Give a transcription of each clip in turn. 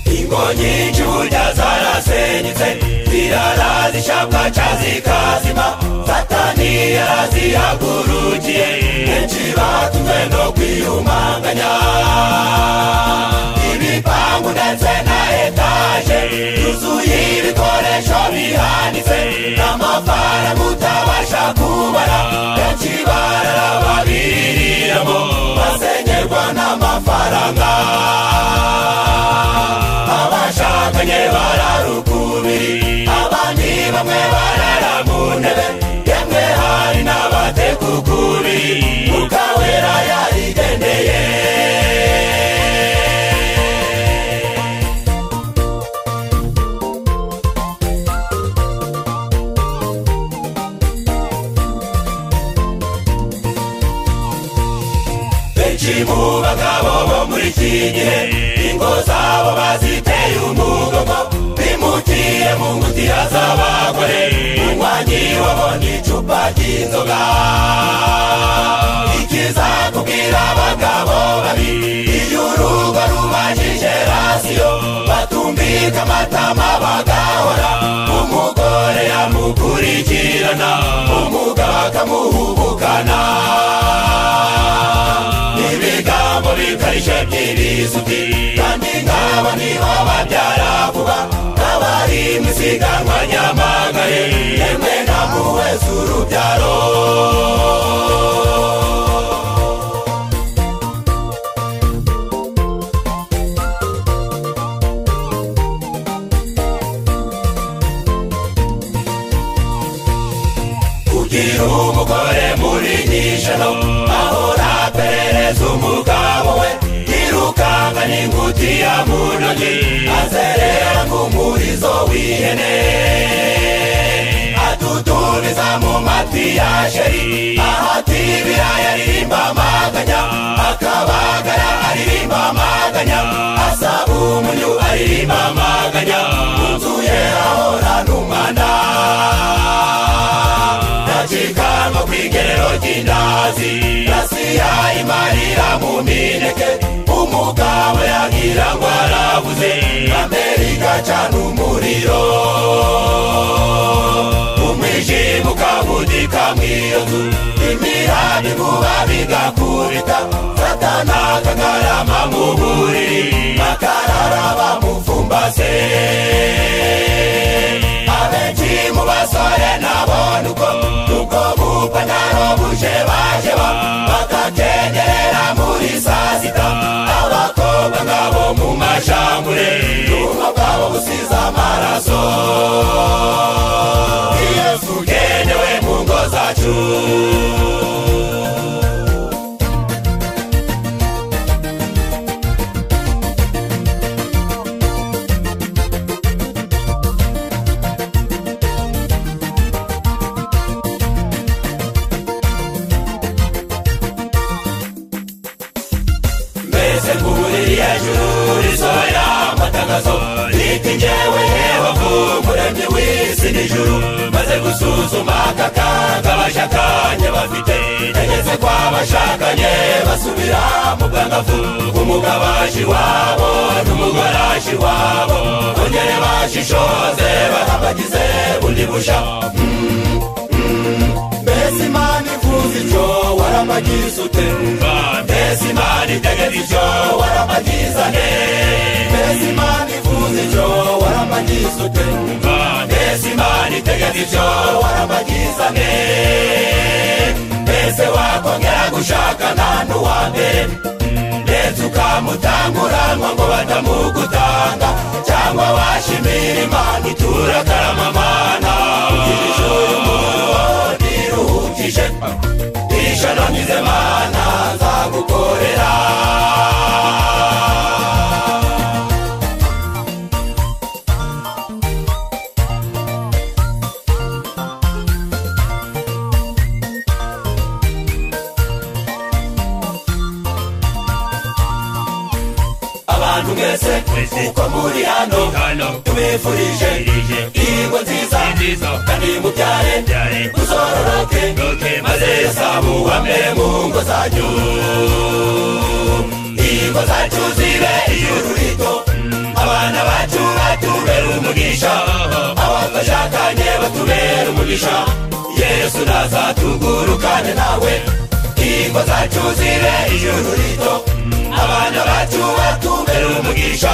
nyinshi burya zarasenyutse zirara zishyamba cya zikazima satani yarazihagurukiye benshi batumwe no kwiyumanganya ibipangu ndetse na etaje yuzuye ibikoresho bihanitse n'amafaranga utabasha kubara benshi barara babiriramo basenyerwa n'amafaranga abashakanye bararukubiri abandi bamwe barara mu ntebe yemwe hari n'abatekukubiri mukawera yarigendeye benshi mu bagabo bo muri iki gihe ingo zabo baziteye umugongo bimukire mu ngutiya z'abagore umunywanyi wabonye icupa ry'inzoga ikizakubwira abagabo babi iyo urugo rubajije rasiyo batumvika amatama bagahora umugore yamukurikirana umugabo akamuhubukana ibigambo bikarishye by'ibisuki kandi nk'aba nibo babyara vuba nk'abari mu isiganwa nyamagare yemwe na muwese urubyaro kugira umugore muri nyijoro ahora aperereza umugabo we yirukanga n'ingutiya mu ntoki azerera nk'umurizo w'ihene adudubiza mu matwi ya sheri ahati ibiraya aririmba amaganya akabagara aririmba amaganya asaba umunyu aririmba amaganya inzu ye ahorana umwanda ndacikanwa kw'igerero ry'indazi rasiya imarira mu mineke umugabo yagira ngo arabuze amerika cana umuriro umwijima ukabudika mw'iyo nzu imirambi kuba bigakubita satana akagarama mu buriri bakarara bamupfumbase abenshi mu basore nabona uko ubwo bupantaro buje bajeba bakakengerera muri saa sita abakobwa ngabo mu mashambure ubwo bwabo busize amaraso yesu ugenewe mu ngo zacu mbese nk'umuriri hejuru risohora amatangazo riti njyewe yehova umuremyi w'isi n'ijuru maze gusuzuma aka kaga abashakanye bafite tegetse ko abashakanye basubira mu bwangavu umugabashi wabo n'umugorashi wabo bongere bashishoze barabagize bundi busha Mm, mm. mbese imana ivuze icyo warabagize ute mbese imana itegera icyo warabagizane mbese imana ivuze icyo warabagize ute mbese imana itegera icyo warabagizane mbese wakongera gushakana n'uwa mbere ndetse ukamutanguranwa ngo batamugutanga cyangwa washimira imana itura karamamana ijuru y'umuntu wawe ntiruhukije ijana ngize mana nzagukorera abantu mwese uko muri hano tubifurije ingo nziza kandi mubyare muzororoke maze zamuhame mu ngo zanyu ingo zacu zibe ijuru rito abantu abana bacu batubera umugisha abatashakanye batubera umugisha yesu nazatugurukane nawe ingo zacu zibe ijuru rito abana bacu batubera umugisha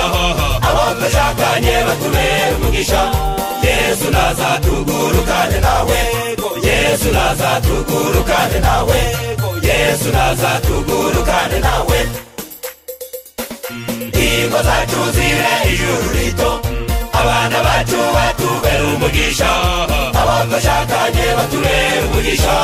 abo twashakanye batubera umugisha yesu nazatugurukane nawe yesu nazatugurukane nawe yesu nazatugurukane nawe ingo zacu zibe ijuru rito abana bacu batubera umugisha abo twashakanye batubera umugisha